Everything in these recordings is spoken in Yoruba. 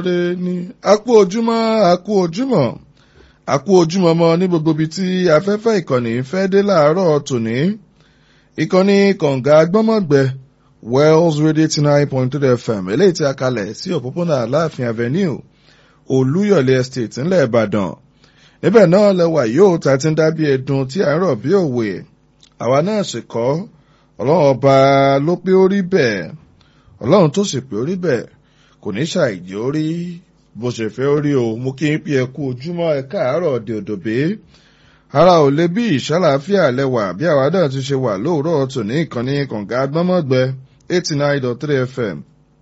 Ṣé ní akú ojúmọ́ akú ojúmọ́ akú ojúmọ́ mọ́ ní gbogbo ibi tí afẹ́fẹ́ ìkànnì fẹ́ dé láàárọ̀ tòní ìkànnì kọ̀ǹga gbọ́mọ̀gbẹ́ Wells Radio eighty nine point three FM eléyìí tí a kalẹ̀ sí òpópónà Aláàfin Avenue Olúyọ̀lé Estate ńlẹ̀ Ìbàdàn níbẹ̀ náà lẹ́wà yóò ta ti ń dábí ẹdun tí à ń rọ̀ bí òwe àwa náà sì kọ́ ọlọ́run ọba ló pé ó rí bẹ́ẹ̀ ọlọ́run tó sì pé ó rí bẹ́ẹ̀ kò ní ṣàìjẹ́ ó rí bó ṣe fẹ́ ó rí o mú kí n pé ẹ kú ojúmọ́ ẹ káàárọ̀ òde òdòbé ara ò lè bí ìṣàlàáfíà lẹ́wà bí àwa náà ti ṣe wà lóòrọ̀ tòní ìkànnì kànga gbọ́mọ̀gbẹ́ eighty nine dot three FM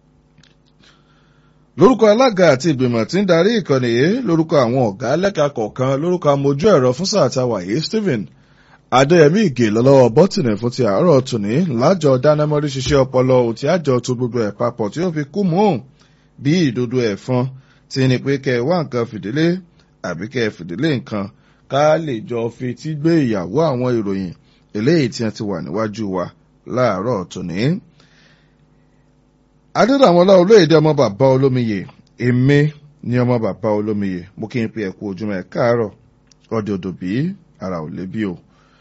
lórúkọ alága àti ìgbìmọ̀ tí ń darí ìkànnì yìí lórúkọ àwọn ọ̀gá lẹ́ka kọ̀ọ̀kan lórúkọ amójú ẹ̀rọ fún sáà táwa yìí Stephen Adéyẹmí Ìgè lọ́lọ́wọ́ bọ́tìnì fún ti àárọ̀ tòní lájọ dánámọ́rí ṣiṣẹ́ ọpọlọ òtí àjọ tó gbogbo ẹ̀ papọ̀ tí ó fi kú mú bí ìdodo ẹ̀fọn ti ní pé kẹ́ ẹ wá nǹkan fìdílé àbí kẹ́ ẹ fìdílé nǹkan ká lè jọ fi tí gbé ìyàwó àwọn ìròyìn eléyìí tí wọ́n ti wà níwájú wa láàárọ̀ tòní. Adédàmọ́lá olóyèdè ọmọ bàbá olómiyè èmi ni ọmọ bàbá olómiyè mo kí n pe ẹ̀kú ojúmọ́ ẹ̀ káàárọ̀ ọdẹ odò bí ara ò lè bí o.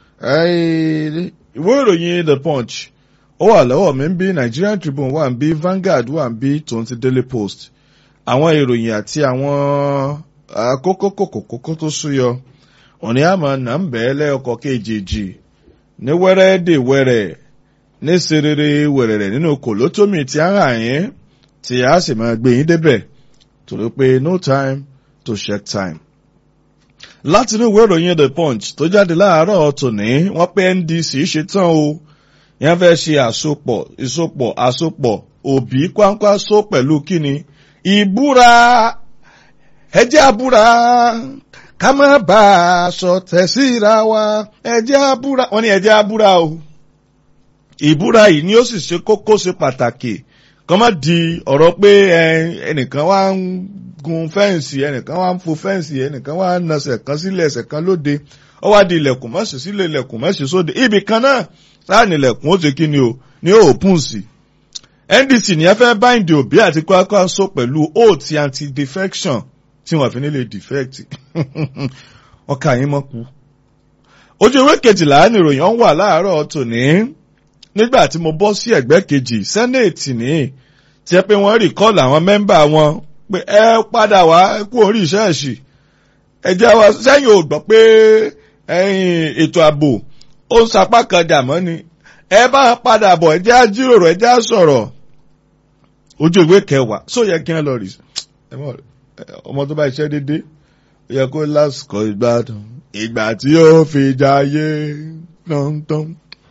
ìwé ìròyìn The Punch ó wà lọ́wọ́ mi ń bí Nigerian Tribune wà ń bí Vanguard wà ń bí tòun ti Daily Post àwọn ìròyìn àti àwọn àkókò kòkòkò tó súyọ òní àmọ́ nà ń bẹ́ẹ̀ lẹ́ọkọ̀ kejì ní wẹ́rẹ́ dè wẹ́rẹ́ ní serere wẹ̀rẹ̀rẹ̀ nínú kòlótómì tí a ń rà yín tí a sì máa gbé yín débẹ̀ torí pé no time to check time. láti inú ìwé ìròyìn The Punch tó jáde láàárọ̀ tòní wọ́n pé NDC ṣetán o yẹn fẹ́ ṣe àsopọ̀ ìsopọ̀ àsopọ̀ òbí kwáńkwáṣó pẹ̀lú kíni ìbúra ẹjẹ́ àbúra ká má bá a sọ tẹ̀síra wa ẹjẹ́ àbúra wọ́n ní ẹjẹ́ àbúra o ìbúra yìí ni ó sì ṣe kókó ṣe pàtàkì kọ́ má di ọ̀rọ̀ pé ẹnìkan wá ń gun fẹ́ǹsì ẹnìkan wá ń fo fẹ́ǹsì ẹnìkan wá ń nasẹ̀ kan sílẹ̀ ẹsẹ̀ kan lóde ó wá di ilẹ̀kùn mọ́sí sílẹ̀ ilẹ̀kùn mọ́sí sóde ibì kan náà láàrin ilẹ̀kùn ó ṣe kí ni o ní òpin sí. NDC ní ẹ fẹ́ báyìí òbí àti Kwankwaso pẹ̀lú oath anti-defection tí wọ́n fi nílé defect ọkà yín mọ́ kú. ojú ìwé kejìlá ni ìròyìn ọ̀hún wà láàárọ̀ tòní nígbà tí mo bọ́ sí ẹ̀gbẹ́ kejì sẹ́nẹ̀tì ní tí ẹ pé wọ́n rìkọ́ọ̀lù àwọn mẹ́mbà wọn pé ẹ padà wá kú orí ìṣẹ́ẹ̀ṣì ẹ jẹ́ wá sẹ́yìn ò gbọ́ pé ètò ààbò ó ń sapá kan dàmọ́ ni ẹ bá padà bọ̀ ẹ jẹ́ á jíròrò ẹ jẹ́ á sọ̀rọ̀ ojú ìwé kẹwàá só yẹ kí wọ́n lọ rí ọmọ tó bá iṣẹ́ dédé ó yẹ kó lásìkò ìgbádùn ìgbà tí ó fi jayé tán-tán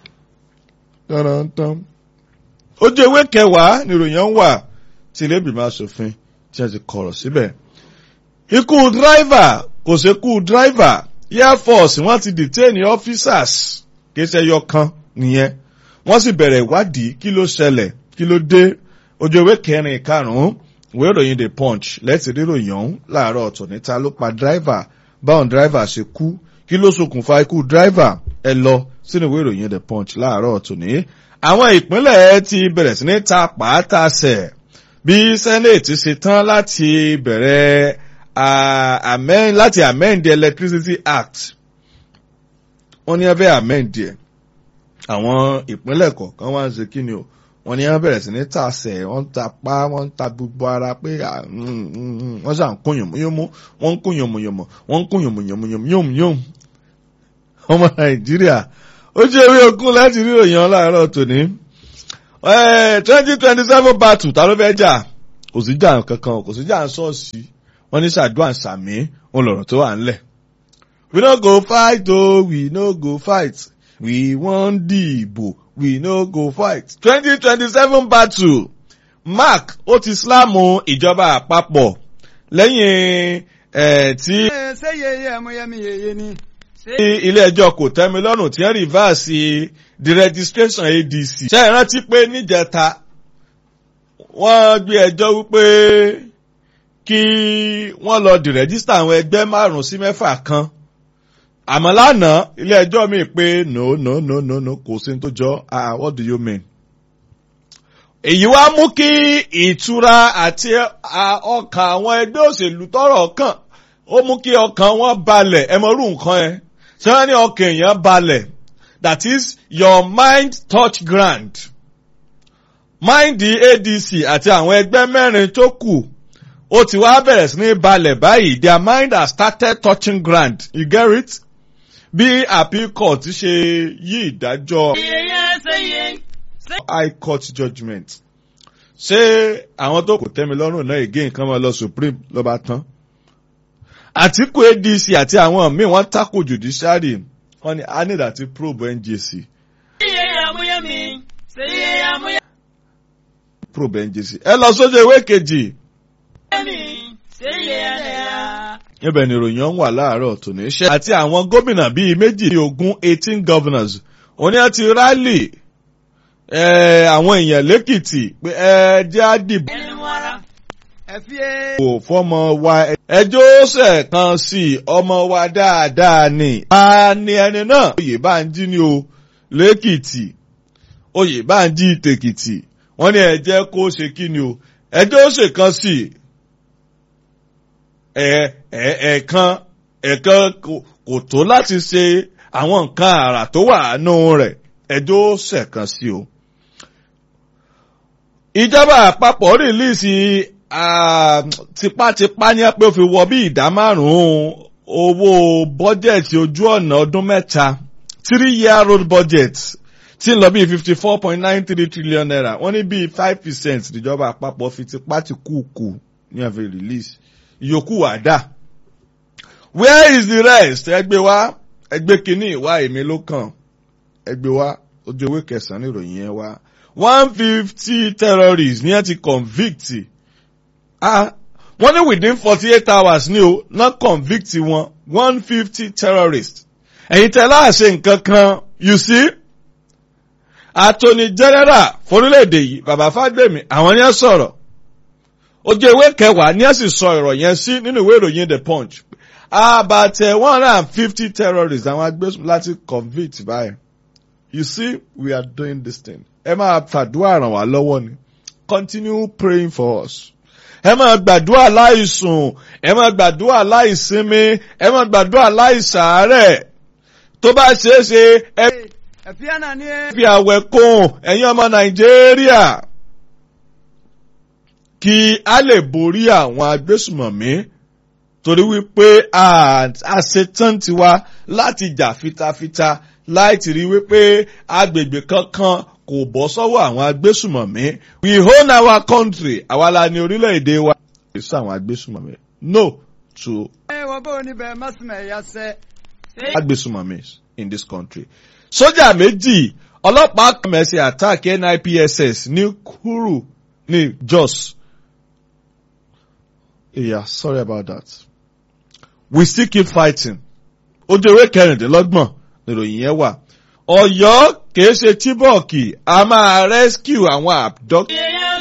tán ojú ewé kẹwàá nìròyìn ń wà tí ilé ìgbìmọ̀ asòfin tí a ti kọ̀rọ̀ síbẹ̀. ikú dráìvà kò sékú dráìvà air force wọ́n ti detain officers kéṣẹ́ yọ kan nìyẹn wọ́n sì bẹ̀rẹ̀ ìwádìí kí ló ṣẹlẹ̀ kí ló dé ojú ewé kẹrin karùn-ún ìwé ìròyìn the punch lẹ́tì ríròyìn ọ̀hún láàárọ̀ ọ̀tọ̀ níta ló pa dráìvà báwọn dráìvà ṣe kú kí ló ṣokùnfà ikú dráìvà ẹ lọ sínú ìwé ìròyìn the punch láàárọ̀ tòní. àwọn ìpínlẹ̀ ti bẹ̀rẹ̀ sí ní ta pàátàsẹ̀ bí senate ṣe tán láti bẹ̀rẹ̀ láti amend the electricity act wọ́n ní abẹ́ amend ẹ̀ àwọn ìpínlẹ̀ kọ̀ọ̀kan wá ń ṣe kí ni o wọ́n ní wọ́n bẹ̀rẹ̀ sí ní tàṣẹ̀ wọ́n ń ta pa wọ́n ń ta gbogbo ara pé wọ́n ṣàn kún yòmùyòmù wọ́n ń kún yòmùyòmù wọ́n ń kún yòmùyòmù yòmùyòmù ọmọ nàìjíríà ó jẹ́ ewé ogún láti rí òyìn láàárọ̀ tòní. twenty twenty seven battle ta ló fẹ́ jà kò sí jà kankan kò sí jà ṣọ́ọ̀ṣì wọ́n ní ṣàdúrà sàmí òun lọ̀rọ̀ tó wà ńlẹ̀. we no go fight o oh, we no go fight we wan dìbò we no go fight. twenty twenty seven battle mark ó ti sílámù ìjọba àpapọ̀ lẹ́yìn tí. ṣé yeye ẹ̀múyẹ́mí yeye ni ilé ẹjọ́ kò tẹ́mi lọ́rùn tí wọ́n rìvásì the registration ADC. ṣé ẹ rántí pé níjẹta wọ́n gbé ẹjọ́ wípé kí wọ́n lọ di rẹ́gísítà àwọn ẹgbẹ́ márùn-ún sí mẹ́fà kan àmọ́ lánàá ilé ẹjọ́ mi pé no no no no no kò sí ní tó jọ ah what do you mean èyí wá mú kí ìtura àti ọkàn àwọn ẹgbẹ́ òṣèlú tọ́rọ̀ kàn ó mú kí ọkàn wọn balẹ̀ ẹ mọ irú nǹkan yẹn ṣé wọ́n ní ọkàn èèyàn balẹ̀ that is your mind touch ground mind adc àti àwọn ẹgbẹ́ mẹ́rin tó kù ó ti wá bẹ̀rẹ̀ sí ní balẹ̀ báyìí their mind has started touching ground you get it bí appeal court ṣe yí ìdájọ́ high court judgement ṣé àwọn tó kò tẹ́mi lọ́rùn náà again kan máa lọ supreme ló bá tán àtìkù adc àti àwọn míì wọ́n tako judiciary wọ́n ní a need àti probe njc. probe njc ẹ lọ sójú ìwé kejì. níbẹ̀ ni ìròyìn ọ̀hún wà láàárọ̀ tòní ṣe àti àwọn gómìnà bíi méjì ogún eighteen governors òní àti rally àwọn èèyàn lẹ́kìtì pé ẹ jẹ́ àdìbò kò fọmọ wa ẹjọ́ ṣẹ̀ kan sí ọmọ wa dáadáa ni. a ní ẹni náà oyè bá ń jí ní o lẹ́kìtì oyè bá ń jí tèkìtì wọ́n ní ẹ jẹ́ kó ṣe kí ni o ẹjọ́ ṣẹ̀ kan sí ẹ̀ẹ̀kan ẹ̀ẹ̀kan kò tó láti ṣe àwọn nǹkan àrà tó wà nù rẹ̀ ẹjọ́ ṣẹ̀ kan sí o. ìjọba àpapọ̀ rìlíìsì tipátipá ní pé ó fi wọ bí ìdá márùn-ún owó bọ́jẹ̀tì ojú ọ̀nà ọdún mẹ́ta three year road budget tí ń lọ bí fifty four point nine three trillion naira wọ́n ní bí five percent ìjọba àpapọ̀ fi tipá ti kú kù ní àfi release ìyókù wà dà where is the rest ẹgbẹ́ wa ẹgbẹ́ kínní ìwá èmi ló kàn ẹgbẹ́ wa ojú ewé kẹsàn-án ìròyìn yẹn wá one fifty terrorists ní ẹ ti convict ah wọ́n ní within forty eight hours ni o náà convict wọn one fifty terrorists ẹ̀yin tẹ́ láàṣẹ nǹkan kan you see attorney general forílẹ̀-èdè yìí bàbá fàgbèmí àwọn ni ẹ sọ̀rọ̀ ojú ewé kẹwàá ni ẹ sì sọ ọ̀rọ̀ yẹn sí nínú ìwé ìròyìn the punch about uh, one hundred and fifty terrorists àwọn agbésùn láti convict báyìí you see we are doing this thing ẹ máa fàdúrà ràn wá lọ́wọ́ ni continue praying for us ẹ máa gbàdúrà láìsùn ẹ máa gbàdúrà láìsinmi ẹ máa gbàdúrà láìsàárẹ̀ tó bá ṣeé ṣe ẹ fi àwẹ̀ kún ẹ̀yin ọmọ nàìjíríà kí a lè borí àwọn agbésùmọ̀mí torí wípé àṣetán tiwa láti jà fitafita láì ti rí wípé agbègbè kankan kò bọ́ sọ́wọ́ àwọn agbésùmọ̀mí we own our country àwa la ní orílẹ̀-èdè wa. kì í sọ àwọn agbésùmọ̀mí no to agbésùmọ̀mí in this country. sójà méjì ọlọ́pàá kàmẹ́sì attack NIPSS ní Kuru ní Jos. yeah sorry about that. we still keep fighting. ojú ewé kẹrìndínlọ́gbọ̀n níròyìn yẹn wà. Ọ̀yọ́ kìí ṣe tíbọ̀kì a máa rescue àwọn abducted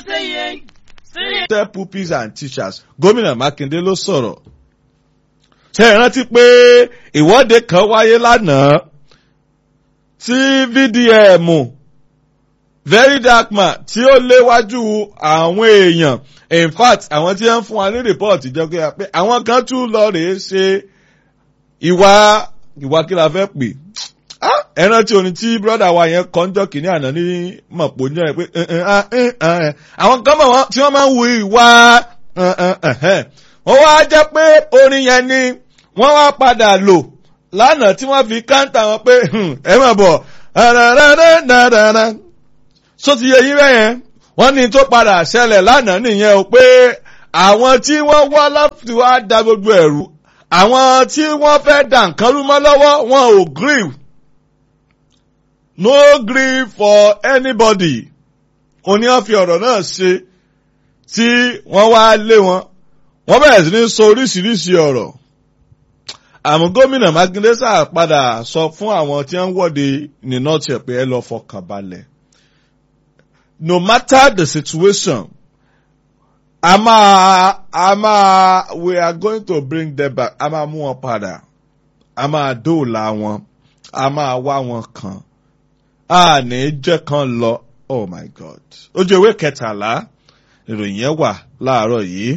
pupils and teachers gómìnà Mákindé ló sọ̀rọ̀. ṣe é rántí pé ìwọ́de kan wáyé lánàá tí VDM very dark man tí ó léwájú àwọn èèyàn in fact àwọn tí wọ́n fún wa ní report ìjọba pé àwọn kan tún lọ rèé ṣe ìwà ìwà kí la fẹ́ pè ẹran tí orin tí brọ́dà wa yẹn kọ́njọ́ kìíní àná ní mọ̀pọ̀ ní ẹ̀ pé àwọn kan mọ̀ tí wọ́n máa ń wu ìwà wọ́n wá jẹ́ pé orin yẹn ni wọ́n wá padà lò lánàá tí wọ́n fi káńtà wọn pé ẹ mọ̀ bọ̀ só ti yẹ yín bẹ́yẹn wọ́n ní tó padà ṣẹlẹ̀ lánàá nìyẹn o pé àwọn tí wọ́n wá láti wá da gbogbo ẹ̀rú àwọn tí wọ́n fẹ́ dà nǹkan rú mọ́ lọ́wọ́ wọn ò grieve no grief for anybody òní wọ́n fi ọ̀rọ̀ náà ṣe tí wọ́n wá lé wọn wọ́n bẹ̀rẹ̀ sí ní sọ oríṣiríṣi ọ̀rọ̀ àmọ́ gómìnà Mákindé sáà padà sọ fún àwọn tí wọ́n ń wọ́de ní nọ́ọ̀tì ẹ̀ pé ẹ lọ fọkàn balẹ̀ no matter the situation a máa a máa we are going to bring them back a máa mú wọn padà a máa dóòlà wọn a máa wá wọn kàn a ní jẹ́ kan lọ oh my god ojú ewé kẹtàlá ìròyìn yẹn wà láàárọ̀ yìí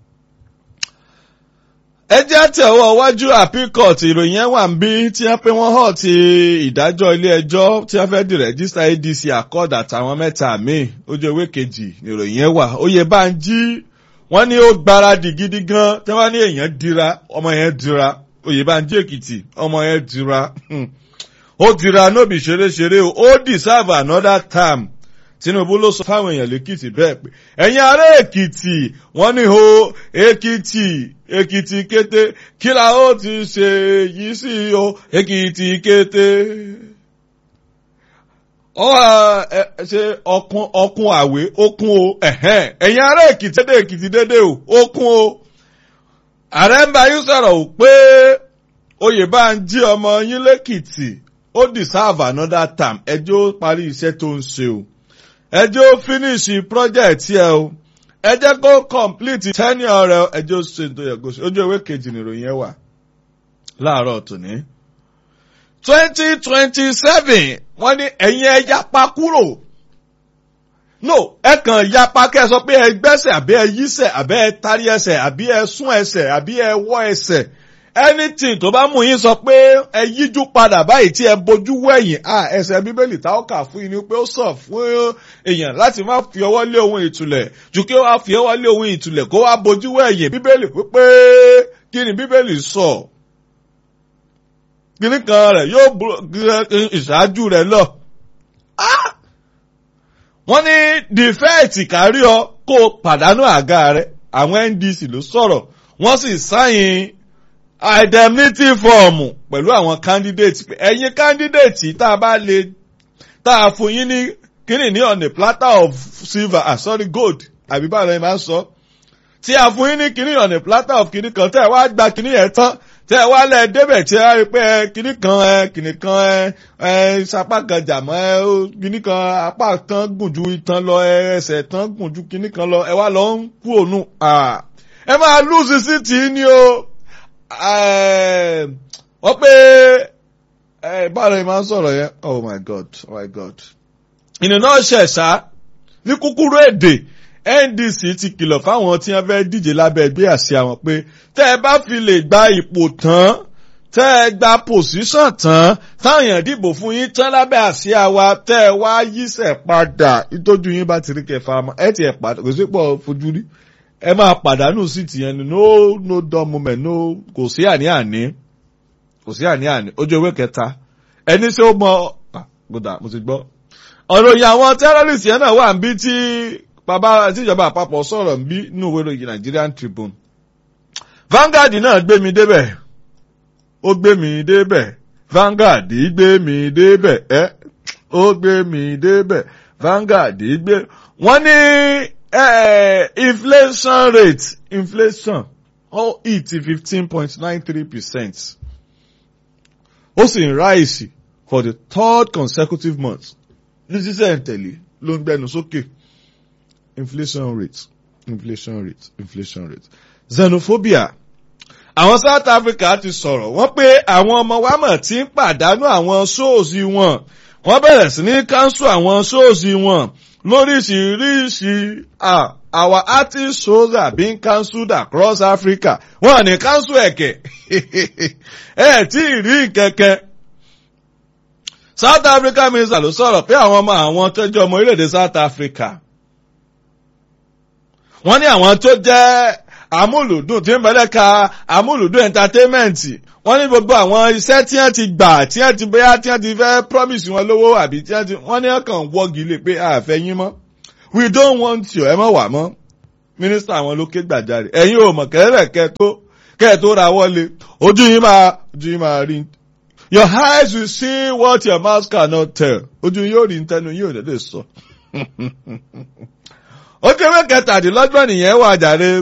ẹ jẹ́ tẹ̀wọ́ wájú appeal court ìròyìn yẹn wà ń bí tí wọ́n pé wọ́n hàn ti ìdájọ́ ilé ẹjọ́ tí wọ́n fẹ́ di rẹ́gísítà adc accord àtàwọn mẹ́ta míì ojú ewé kejì ìròyìn yẹn wà oyè bá ń jí wọ́n ní ó gbáradì gidi gan tí wọ́n ní èèyàn dira ọmọ yẹn dira oyè bá ń jí èkìtì ọmọ yẹn dira ó dira nóbì ṣeréṣeré o ó deserve another time tinubu ló sọ fáwọn èèyàn lèkìtì bẹ́ẹ̀ pé ẹ̀yin ará èkìtì wọ́n ní o èkìtì èkìtì kété kí la ó ti ṣe yìí sí o èkìtì kété. ọ ẹ ṣe ọkùn ọkùn àwé okun o ẹ̀yin ará èkìtì dédé èkìtì dédé o okun o. ààrẹ ń bá yín sọ̀rọ̀ o pé oyè bá ń jí ọmọ yín lẹ́kìtì ó deserve another time ẹjọ́ parí iṣẹ́ tó ń ṣe o ẹ jẹ́ ó finish project yẹ o ẹ jẹ́ kó complete tenure rẹ ẹ jẹ́ ó ṣe tó yẹ kó ṣe ojú ewé kejì nìròyìn ẹ wà láàárọ̀ tòní. twenty twenty seven wọ́n ní ẹ̀yin ẹ yapa kúrò no ẹ kàn yapa kẹ́ ẹ sọ pé ẹ gbẹ́sẹ̀ àbí ẹ yísẹ̀ àbí ẹ tarí ẹsẹ̀ àbí ẹ sún ẹsẹ̀ àbí ẹ wọ́ ẹsẹ̀ anything tó bá mú yín sọ pé ẹ yíjú padà báyìí tí ẹ bojú wẹ̀yìn à ẹsẹ̀ bíbélì tá ó kà fún yín ni pé ó sàn fún èèyàn láti má fi ọwọ́ lé ohun ìtùlẹ̀ ju kí ó wá fi ọwọ́ lé ohun ìtùlẹ̀ kó wá bojú wẹ̀yìn bíbélì pípé kí ni bíbélì sọ. kíní kan rẹ̀ yóò ìṣáájú rẹ̀ lọ. wọ́n ní dìfẹ́ẹ̀tì kárí ọ kó o pàdánù àga rẹ̀ àwọn ndc ló sọ̀rọ̀ wọ́n sì sáyìn indemnity form pẹ̀lú àwọn candidate ẹ̀yin candidate tá a bá lè tá a fún yín ní kíni ní on a platter of silver ah sorry gold àbí báwo ni máa ń sọ tí a fún yín ní kíni on a platter of kíni kan tẹ́ ẹ wá gba kíni yẹn tán tẹ́ ẹ wá lẹ̀ débẹ̀ tí ẹ rí pé kíni kan ẹ kíni kan ẹ ẹ sapá kan jàmọ́ ẹ kíni kan apá kan gùn ju itan lọ ẹ ẹsẹ̀ tán gùn ju kíni kan lọ ẹ wá lọ ń kú òun ẹ máa lùsì sí tì í ní o wọ́n pé báwo ni máa ń sọ̀rọ̀ yẹn oh my god oh my god. ìnìyàn náà ṣẹ̀ṣá ní kúkúrú èdè ndc ti kìlọ̀ fáwọn tí wọ́n fẹ́ díje lábẹ́ ẹgbẹ́ àṣẹ àwọn pé tẹ́ ẹ bá fi lè gba ipò tán tẹ́ ẹ gba pòsíṣàn tán táwọn èèyàn dìbò fún yín tán lábẹ́ àṣẹ àwa tẹ́ ẹ wá yíṣẹ́ padà ìtọ́jú yín bá ti rí kẹfà ẹ ti ẹ̀ padà kò sí pọ̀ fojú rí ẹ máa pàdánù sí tìyẹn ni no no dumb moment no kò sí àní-àní kò sí àní-àní ojú ewé kẹta ẹni ṣé ó mọ gbọdà mo ti gbọ́. ọ̀rọ̀ yìí àwọn terrorist yẹn náà wà ń bí tí bàbá tíjọba àpapọ̀ sọ̀rọ̀ ń bí nínú ìwé ìròyìn Nigerian Tribune. Vanguard náà gbé mi débẹ̀ ó gbé mi débẹ̀ Vanguard gbé mi débẹ̀ ẹ́ ó gbé mi débẹ̀ Vanguard gbé wọ́n ní uh, inflation rate inflation ó hit fifteen point nine three percent ó sì ń rise for the third consecutive month ní sísẹ̀ ìtẹ̀lé ló ń gbẹnu sókè inflation rate inflation rate inflation rate xenophobia àwọn South Africa ti sọ̀rọ̀ wọ́n pé àwọn ọmọ wa mọ̀ tí ń pàdánù àwọn ṣóòsì wọn wọ́n bẹ̀rẹ̀ sí ní káńsù àwọn ṣóòsì wọn lóríṣiríṣi our artist shows are being cancelled across Africa wọ́n ní cancel ẹ̀kẹ́ ẹ̀ tí ì rí kẹ̀kẹ́. South Africa minister ló sọ̀rọ̀ pé àwọn ọmọ àwọn tó jẹ́ ọmọ orílẹ̀-èdè South Africa wọ́n ní àwọn tó jẹ́ amúlùdùn tí ń bẹ̀rẹ̀ ka amúlùdùn entertainment wọ́n ní gbogbo àwọn iṣẹ́ tí wọ́n ti gbà tí wọ́n ti bóyá tí wọ́n ti fẹ́ promise wọn lówó àbí tí wọ́n ti wọ́n ní ọkàn wọ́gi lè pé àfẹ́ yín mọ́ we don't want you ẹ mọ̀ wà mọ́ mínísítà àwọn ló ké gbàjarè ẹ̀yin ò mọ̀ kẹ́rẹ́ kẹ́ tó kẹ́ tó ra wọlé ojú yín máa ojú yín máa rí your eyes will see what your mouth cannot tell ojú yín yóò rí ntẹnu yín ò dédé sọ. ó kéré kẹtàdínlọ́gbọ̀n nìyẹn wà jàre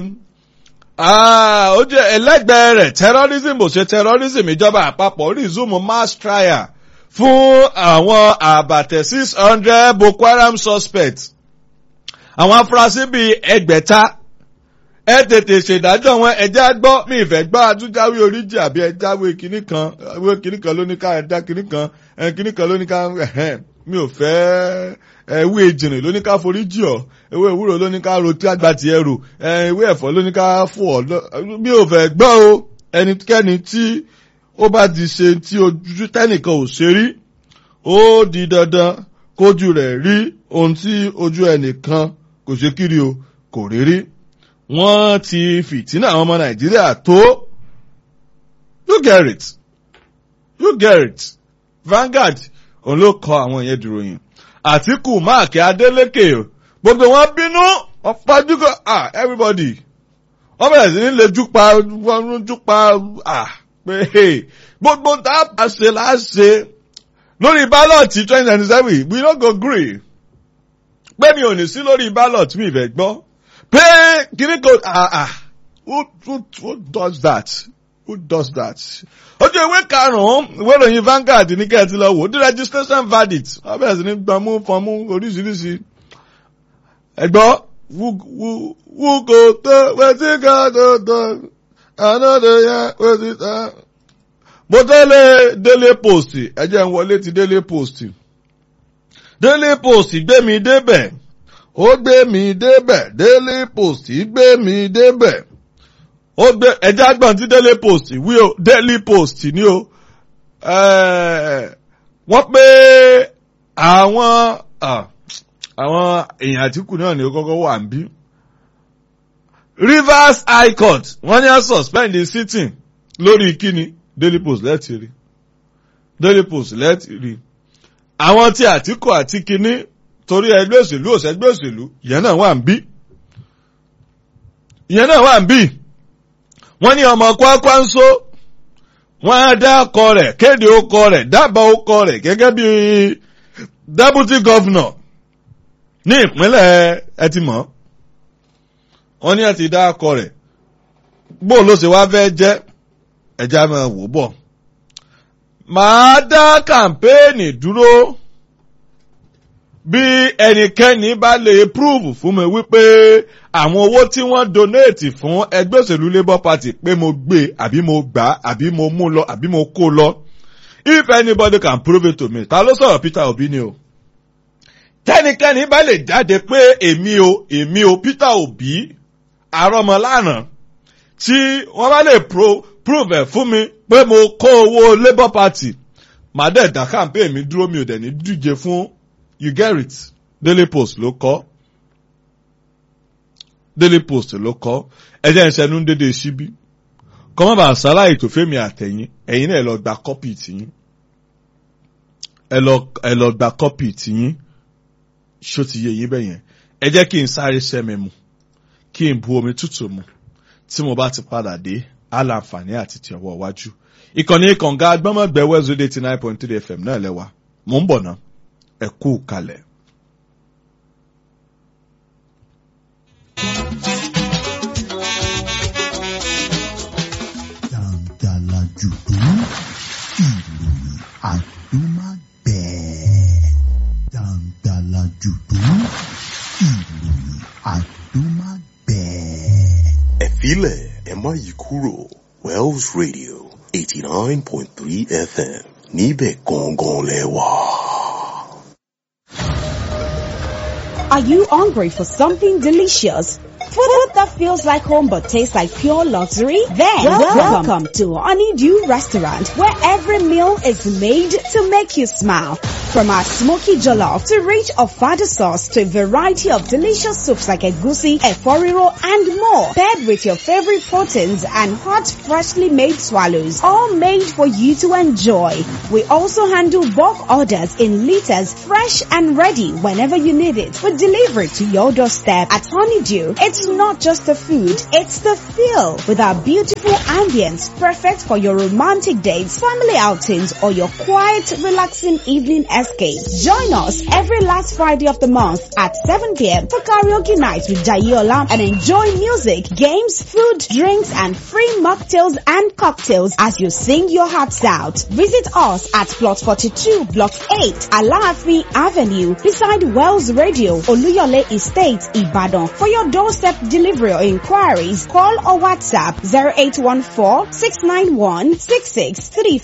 ó jẹ́ ẹlẹ́gbẹ̀ẹ́ rẹ̀ terrorism ò ṣe terrorism ìjọba àpapọ̀ resume mass trial fún àwọn àbàtẹ̀ six hundred Boko Haram suspects àwọn afurasí bíi ẹgbẹ̀ta ẹ tètè ṣèdájọ́ wọn ẹjẹ́ gbọ́ mi ìfẹ́ gbọ́ àtúnjáwé oríjì àbí ẹjáwé kínní kan ẹwé kínní kan ló ní ká ẹ̀dá kínní kan kínní kan ló ní ká mi ò fẹ́ ewé ìjìnrìn ló ní ká forí jì ọ́ ewé ìwúrò ló ní ká ro tí àgbà tiẹ̀ rò ewé ẹ̀fọ́ ló ní ká fò ọ́ mi ò fẹ́ gbọ́ o ẹnikẹ́ni tí ó bá ti ṣe tí ojú tẹ́nìkan ò ṣe rí ó di dandan kójú rẹ̀ rí ohun tí ojú ẹnìkan kò ṣe kiri o kò rí rí wọ́n ti fìtínà àwọn ọmọ nàìjíríà tó you get it you get it Vanguard òun ló kọ àwọn yẹn dìròyìn Àtíkù máàkì Adélékè gbogbo wọn bínú ọ̀pájúkọ ah everybody wọ́n bẹ̀rẹ̀ sí ní lè júpa wọ́n júpa ah pé gbogbo tá a ṣe là á ṣe lórí bálọ̀tì twenty twenty seven we no go gree pé mi ò ní sí lórí bálọ̀tì mi ìfẹ́ gbọ́ pé kìnnì kò ah ah who who who does that who does that ojú ìwé karùn-ún ìwé ìròyìn Vanguard ní kẹ́ẹ̀tì lọ wò ó di registration verdict wọ́n bẹ̀rẹ̀ sí ní gbọmú fọmú oríṣiríṣi ẹ̀gbọ́n who go to wetin God do do I no dey hear wetin ta. mo délé Daily Post ẹ jẹ́ n wọlé ti Daily Post Daily Post gbé mi débẹ̀ ó gbé mi débẹ̀ Daily Post gbé mi débẹ̀ ó gbé ẹjẹ́ àgbọ̀n tí Daily Post wí o Daily Post ni o wọ́n pé àwọn àwọn èèyàn Àtíkù náà ni ó kọ́kọ́ wà ń bí. Rivers High Court wọ́n ní à suspend the sitting lórí kíni Daily Post lẹ́tì rí Daily Post lẹ́tì rí àwọn tí Àtíkù àti kíní torí ẹgbẹ́ òṣèlú òṣègbè òṣèlú ìyẹn náà wà ń bí ìyẹn náà wà ń bí wọ́n ní ọmọ Kwakwanso wọ́n á dá ọkọ rẹ̀ kéde ọkọ rẹ̀ dábàá ọkọ rẹ̀ gẹ́gẹ́ bí deputy governor ní ìpínlẹ̀ ẹtìmọ́ wọ́n ní àti dá ọkọ rẹ̀ bó ló ṣe wá fẹ́ jẹ́ ẹja máa wò bọ̀ màá dá kàmpéènì dúró bí ẹnikẹ́ni bá lè prove fún mi wípé àwọn owó tí wọ́n donate fún ẹgbẹ́ òṣèlú labour party pé mo gbé àbí mo gbà àbí mo mú lọ àbí mo kó lọ if anybody can prove it to me ta ló sọ̀rọ̀ Peter Obi ni o tẹ́nikẹ́ni bá lè jáde pé èmi o èmi o Peter Obi àrọ́mọlànà tí wọ́n bá lè prove ẹ̀ fún mi pé mo kó owó labour party màá dẹ̀ dá campaign mi dúró mi ò dẹ̀ ní díje fún you get it Daily Post ló kọ Daily Post ló kọ ẹjẹ ìṣẹnu ń dédé síbí kọ́mọ́ bá ṣàlàyé tó fẹ́mi àtẹ̀yìn ẹ̀yin náà ẹ lọ gba kọ́pì tìyín ẹ lọ ẹ lọ gba kọ́pì tìyín ṣó ti yé yín bẹ́yẹn ẹ jẹ́ kí n sáré sẹ́mi mu kí n bu omi tútù mu tí mo bá ti padà dé aláǹfààní àti ti ọwọ́ iwájú ìkànnì kànga agbọ́mọ̀gbẹ́ west eighty nine point three fm náà lẹ́wà mò ń bọ̀ náà ẹ kú kalẹ̀. jàǹdàlà jùdú ìròyìn àdúmágbẹ̀ẹ́ jàǹdàlà jùdú ìròyìn àdúmágbẹ̀ẹ́. ẹ̀fílẹ̀ ẹ má yí kúrò Wells Radio eighty nine point three FM níbẹ̀ gangan lẹ́wà. Are you hungry for something delicious? Food that feels like home but tastes like pure luxury? Then welcome, welcome to Honeydew Restaurant where every meal is made to make you smile. From our smoky jollof to rich ofada sauce to a variety of delicious soups like egusi, eforiro and more. Paired with your favorite proteins and hot freshly made swallows. All made for you to enjoy. We also handle bulk orders in liters fresh and ready whenever you need it. We deliver it to your doorstep at Honeydew. It's not just the food, it's the feel with our beautiful ambience perfect for your romantic dates, family outings or your quiet relaxing evening escape. Join us every last Friday of the month at 7 p.m. for karaoke night with Jayola and enjoy music, games, food, drinks and free mocktails and cocktails as you sing your hearts out. Visit us at plot 42 block 8 Alaafi Avenue beside Wells Radio Oluyole Estate Ibadan. For your doorstep delivery or inquiries, call or WhatsApp 0814 691 6635.